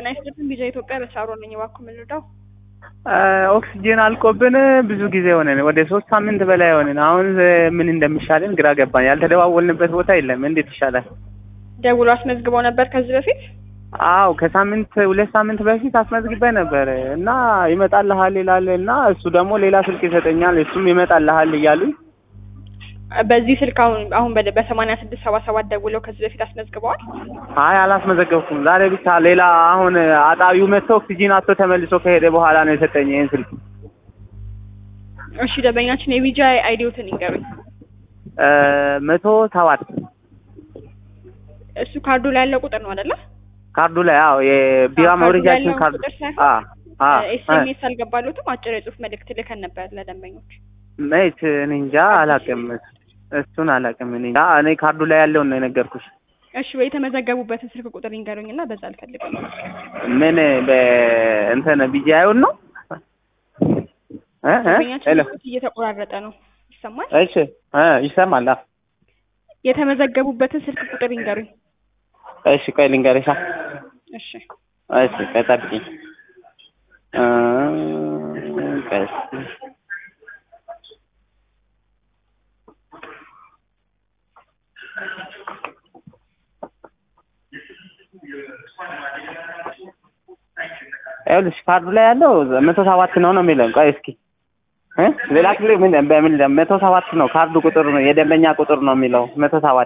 ጤና ይስጥልኝ ቪዛ ኢትዮጵያ በሳሮ ነኝ። እባክዎ ምን ልርዳው? ኦክሲጅን አልቆብን ብዙ ጊዜ ሆነን ወደ ሶስት ሳምንት በላይ ሆነን አሁን ምን እንደሚሻለን ግራ ገባን። ያልተደዋወልንበት ቦታ የለም። እንዴት ይሻላል? ደውሎ አስመዝግበው ነበር ከዚህ በፊት? አው ከሳምንት ሁለት ሳምንት በፊት አስመዝግቤ ነበር እና ይመጣልሃል ይላል እና እሱ ደግሞ ሌላ ስልክ ይሰጠኛል እሱም ይመጣልሃል እያሉኝ በዚህ ስልክ አሁን አሁን በ- በሰማንያ ስድስት ሰባ ሰባት ደውለው ከዚህ በፊት አስመዝግበዋል? አይ አላስመዘገብኩም። ዛሬ ብቻ ሌላ አሁን አጣቢው መጥቶ ኦክሲጂን አቶ ተመልሶ ከሄደ በኋላ ነው የሰጠኝ ይህን ስልክ። እሺ ደንበኛችን የቪዛ አይዲዎትን ይንገሩኝ። እ መቶ ሰባት እሱ ካርዱ ላይ ያለው ቁጥር ነው አይደለ? ካርዱ ላይ አዎ የቢራ ካርዱ ላይ መውረጃችን ያለውን ካርዱ ቁጥር ሳይሆን አ አ ኤስኤምኤስ አልገባሉትም። አጭር የጽሁፍ መልእክት ልከን ነበር ለደንበኞች። መች እኔ እንጃ አላውቅም። እሱን አላውቅም እኔ እንጃ። እኔ ካርዱ ላይ ያለውን ነው የነገርኩሽ። እሺ ወይ የተመዘገቡበትን ስልክ ቁጥር ይንገሩኝ እና በዛ አልፈልግም። ምን በእንትን ቢጂአዩን ነው እ እ ደንበኛችን ሄሎ ድምፅዎት እየተቆራረጠ ነው። ይሰማል? እሺ እ ይሰማል። አ የተመዘገቡበትን ስልክ ቁጥር ይንገሩኝ። እሺ ቆይ ልንገርሻ። እሺ እሺ ቆይ ጠብቂኝ። እ ቆይ ይኸውልሽ ካርዱ ላይ ያለው መቶ ሰባት ነው ነው የሚለው። ቆይ እስኪ እ ሌላ ክፍል ምን በምን መቶ ሰባት ነው ካርዱ ቁጥር ነው የደንበኛ ቁጥር ነው የሚለው መቶ ሰባት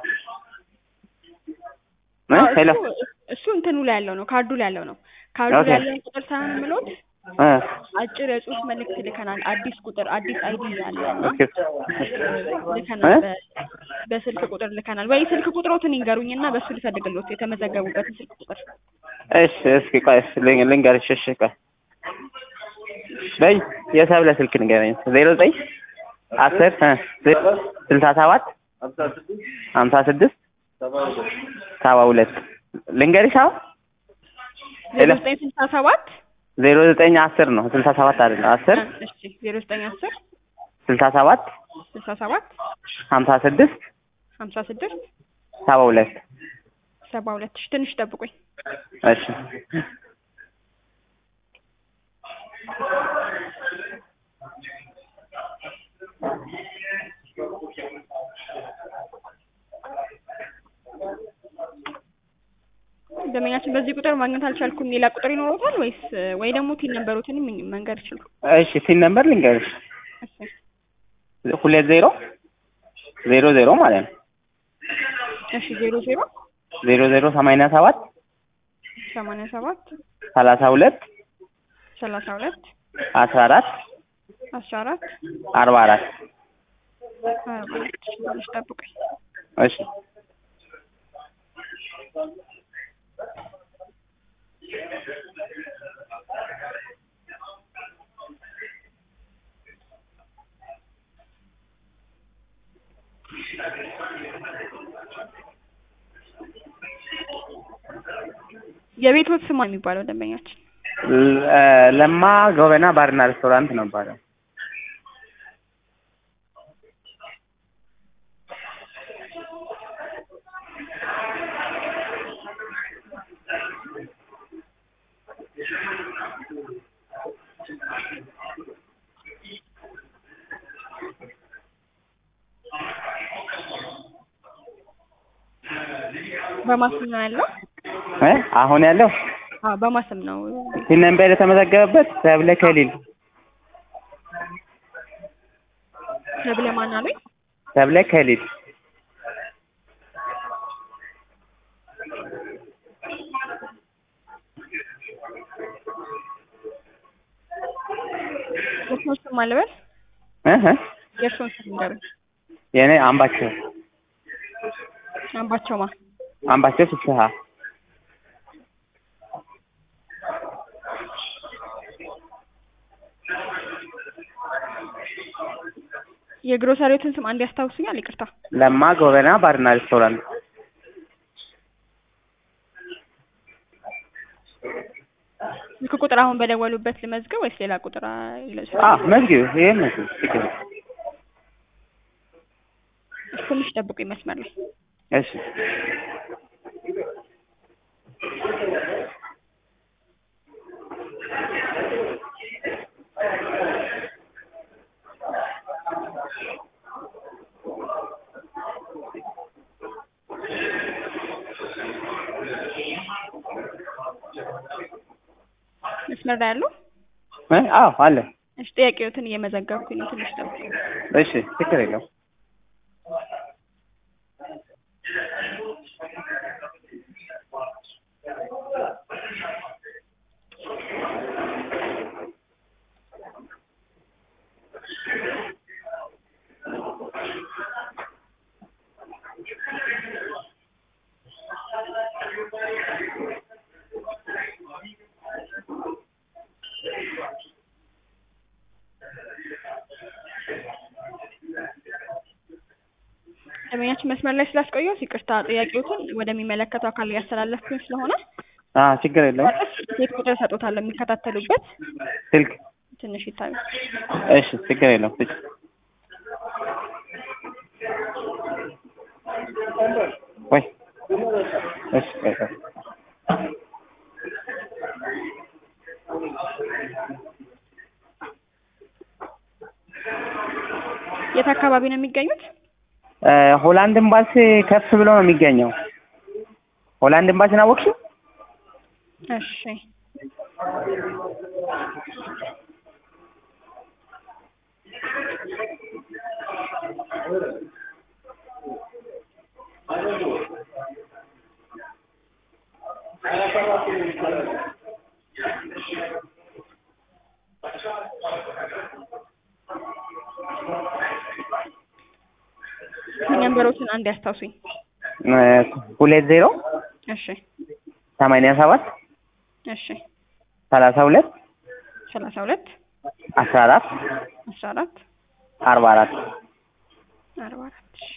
እ አዎ፣ ሄሎ እሱ እሱ እንትኑ ላይ ያለው ነው ካርዱ ላይ ያለው ነው። ካርዱ ኦኬ። ላይ ያለውን ቁጥር ሳይሆን የምሎት እ አጭር የጽሁፍ መልእክት ልከናል። አዲስ ቁጥር አዲስ አይዲ ያለ እና ኦኬ ልከናል። እ? በ- በስልክ ቁጥር ልከናል። ወይ ስልክ ቁጥሮትን ይንገሩኝ እና በሱ ልፈልግሎት የተመዘገቡበትን ስልክ ቁጥር። እሺ እስኪ ቆይ እሺ ልን- ልንገርሽ እሺ ቆይ በይ የሰብለ ስልክ ንገረኝ ዜሮ ዘጠኝ አስር እ ዜ- ስልሳ ሰባት ሀምሳ ስድስት ሰባ ሁለት ልንገርሽ አሁን ዜሮ ሄሎ ዘጠኝ ስልሳ ሰባት ዜሮ ዘጠኝ አስር ነው ስልሳ ሰባት አይደለም አስር እሺ ዜሮ ዘጠኝ አስር ስልሳ ሰባት ስልሳ ሰባት ሀምሳ ስድስት ሀምሳ ስድስት ሰባ ሁለት ሰባ ሁለት እሺ ትንሽ ጠብቁኝ። እሺ ደንበኛችን በዚህ ቁጥር ማግኘት አልቻልኩም። ሌላ ቁጥር ይኖሩታል ወይስ ወይ ደግሞ ቲን ነበሩትን መንገድ ይችላል? እሺ ሲን ነምበር ልንገርሽ እሺ ሁለት ዜሮ ዜሮ ዜሮ ማለት ነው እሺ ዜሮ ዜሮ ዜሮ ዜሮ ሰማንያ ሰባት ሰማንያ ሰባት ሰላሳ ሁለት ሰላሳ ሁለት አስራ አራት አስራ አራት አርባ አራት አርባ ሁለት ትንሽ ጠብቁኝ። እሺ የቤቶት ስማ የሚባለው ደንበኛችን ለ- ለማ ጎበና ባርና ሬስቶራንት ነው ባለው በማስም ነው ያለው። እ አሁን ያለው አዎ በማስም ነው። ሲን ነምበር የተመዘገበበት ሰብለ ከሊል ተብለ ማን አሉኝ? ሰብለ ከሊል የእርስዎን ስም አልበል። እ እ የእርስዎን ስም ንገሩኝ። የኔ አምባቸው አምባቸው ማ አምባቸው ፍስሀ የግሮሰሪዎትን ስም አንድ ያስታውሱኛል? ይቅርታ። ለማ ጎበና ባርና ሬስቶራንት ስልክ ቁጥር አሁን በደወሉበት ልመዝገብ ወይስ ሌላ ቁጥር አ- ይለሱ? አ መዝጊብ ይሄ መዝጊብ ችግር የለም። ትንሽ ጠብቁኝ መስመር ላይ እሺ መስመር ላይ ያለው እ? አዎ አለ። እሺ ጥያቄዎትን እየመዘገብኩኝ ነው። ትንሽ ጠብቁ። እሺ ችግር የለው። ደንበኛችን መስመር ላይ ስላስቆየሁት ይቅርታ። ጥያቄዎትን ወደሚመለከተው አካል እያስተላለፍኩኝ ስለሆነ አዎ ችግር የለው። የት ቁጥር እሰጦታለሁ የሚከታተሉበት ስልክ ትንሽ ይታዩ። እሺ ችግር የለው። እሺ ወይ እሺ ቆይ ቆይ። የት አካባቢ ነው የሚገኙት? እ ሆላንድ ኤምባሲ ከፍ ብሎ ነው የሚገኘው። ሆላንድ ኤምባሲን አወቅሽው? እሺ ነንበሮችን አንድ ያስታውሱኝ። እ ሁለት ዜሮ እሺ ሰማንያ ሰባት እሺ ሰላሳ ሁለት ሰላሳ ሁለት አስራ አራት አስራ አራት አርባ አራት አርባ አራት እሺ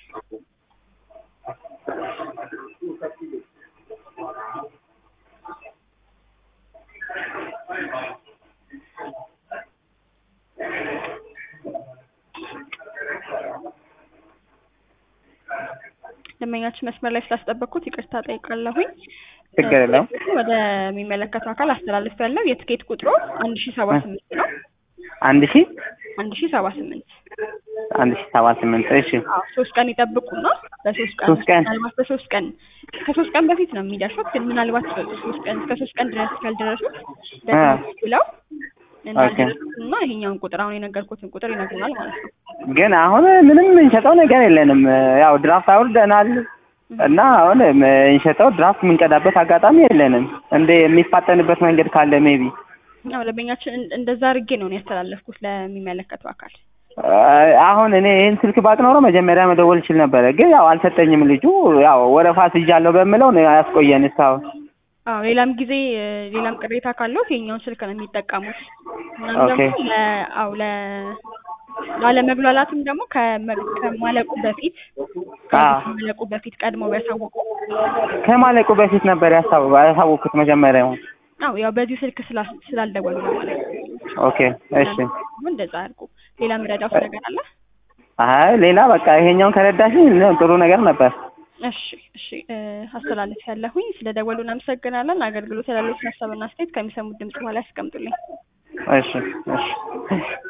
ደንበኛችን መስመር ላይ ስላስጠበቅኩት ይቅርታ ጠይቃለሁኝ። ችግር የለውም። ወደሚመለከተው አካል አስተላልፍ ያለው የትኬት ቁጥሩ አንድ ሺ ሰባ ስምንት ነው። አንድ ሺህ አንድ ሺ ሰባ ስምንት አንድ ሺህ ሰባ ስምንት እሺ አዎ ሶስት ቀን ይጠብቁና በሶስት ቀን ሶስት ቀን ምናልባት በሶስት ቀን ከሶስት ቀን በፊት ነው የሚደርሱት። ግን ምናልባት ሶስት ቀን እስከ ሶስት ቀን ድረስ ካልደረሱት ደግሞ ብለው እንዳልደረሱና ይሄኛውን ቁጥር አሁን የነገርኩትን ቁጥር ይነግሩናል ማለት ነው። ግን አሁን ምንም እንሸጠው ነገር የለንም። ያው ድራፍት አውርደናል እና አሁን እንሸጠው ድራፍት የምንቀዳበት አጋጣሚ የለንም። እንደ የሚፋጠንበት መንገድ ካለ ሜቢ ያው ደንበኛችን እን- እንደዛ አድርጌ ነው እኔ ያስተላለፍኩት ለሚመለከተው አካል። አሁን እኔ ይህን ስልክ ባቅ ኖሮ መጀመሪያ መደወል እችል ነበረ። ግን ያው አልሰጠኝም ልጁ። ያው ወረፋ ስይዣለሁ በምለው ነው ያስቆየን እስካሁን። አዎ ሌላም ጊዜ እ፣ ሌላም ቅሬታ ካለው የኛውን ስልክ ነው የሚጠቀሙት። እናም ኦኬ። ደግሞ ለ አው ለ ላለመግባላትም ደግሞ ከመ- ከማለቁ በፊት አዎ ከማለቁ በፊት ቀድሞ ቢያሳውቁ ከማለቁ በፊት ነበር ያሳው- ያሳወቅኩት መጀመሪያውን። አው ያው በዚህ ስልክ ስላ- ስላልደወሉ ነው ማለት ነው። ኦኬ እሺ። እንደዛ አድርጉ። ሌላ ምረዳት ነገር አለ? አይ ሌላ በቃ ይሄኛውን ከረዳሽኝ ጥሩ ነገር ነበር። እሺ እሺ እ፣ አስተላልፍ ያለሁኝ ስለ ደወሉ እናመሰግናለን። አገልግሎት ያላሉት ሀሳብና አስተያየት ከሚሰሙት ድምጽ በኋላ ያስቀምጡልኝ። እሺ እሺ